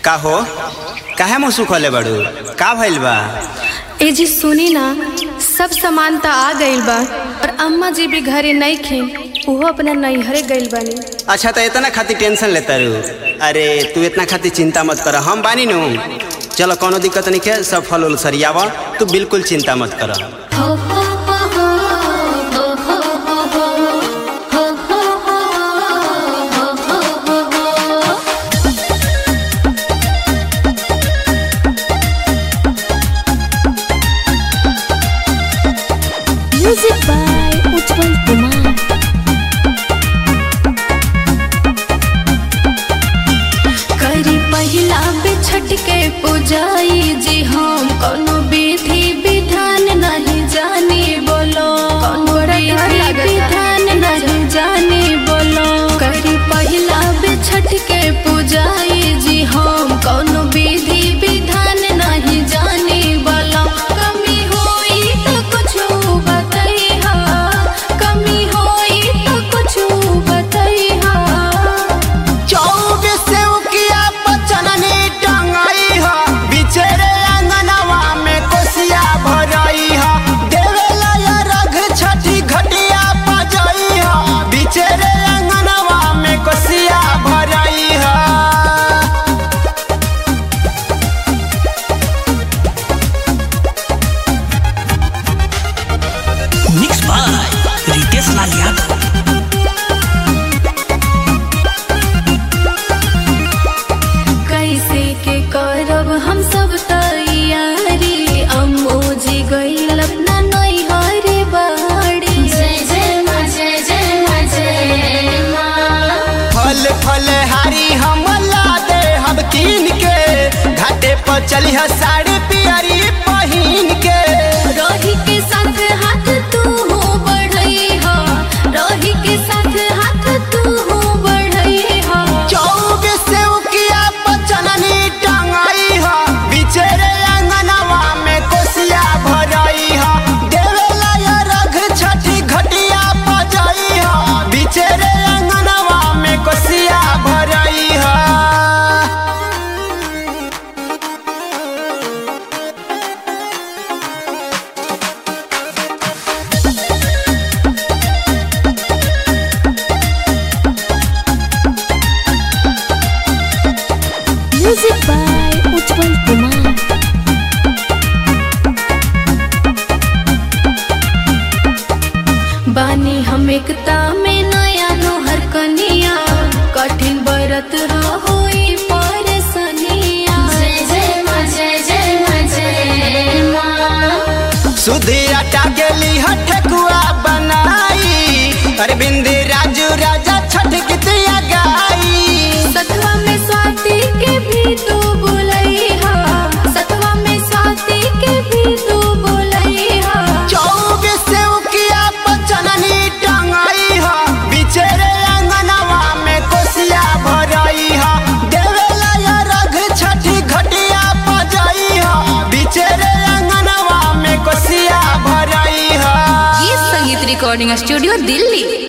का हो काहे मुँह सुखले बड़ू का भइल बा ए जी सुनी ना सब सामान त आ गइल बा और अम्मा जी भी घरे नहीं खे उहो अपना नैहरे गइल बानी अच्छा तो इतना खातिर टेंशन लेता रू अरे तू इतना खातिर चिंता मत कर हम बानी नु चलो कोनो दिक्कत नहीं है सब फल उल सरियावा तू बिल्कुल चिंता मत कर म्यूजिक बाय उज्जवल कुमार करी पहिला बिछट के पुजाई जी हम कोनो विधि विधान नहीं जानी बोलो कोनो विधि विधान नहीं जानी बोलो करी पहिला बिछट के पुजाई जी हम कोनो विधि विधान नहीं जानी बोलो कमी होई तो कुछ बतैहा कमी होई तो कुछ बतैहा चौबीस उकिया पचननी टंगाई ह बिचेरे अंगनवा में कोसिया भरई ह देवेला या रघ छठी घटिया पजई ह बिचेरे अंगनवा में कोसिया भरई ह मिक्स बाय रितेश लाल यादव कैसे के करब हम सब तैयारी अम्मो जी गइल अपना नैहरे बाड़ी जय जय माँ जय जय माँ जय माँ फल फल हारी हम ला दे हम कीन के घाटे पर चली ह साड़ी पियरी पहिन के रोही के साथ हाथ तू हो बढ़ई हो रोही के साथ हाथ तू हो बढ़ई हो चौबीस उकिया पचननी टंगाई ह बिचेरे अंगनवा में कोसिया भरई ह देवेला या रघ छठी घटिया पजई ह बिचेरे अंगनवा में कोसिया भरई ह म्यूजिक बाय उज्जवल कुमार बानी हम एकता में नया नोहर कनिया कठिन बरत होई परसनिया जय जय माँ जय जय माँ जय माँ सुधी आटा गेली ह ठेकुआ बनाई अरविंद राजू राजा छठ गीतिया गाई सतवा में स्वाति के भी तू बोलई हा सतवा में स्वाति के भी तू बोलई हा चौबीस उकिया पचननी टंगाई ह बिचेरे अंगनवा में कोसिया भरई ह देवेला या रघ छठी घटिया पजई ह बिचेरे अंगनवा में कोसिया भरई ह ये संगीत रिकॉर्डिंग स्टूडियो दिल्ली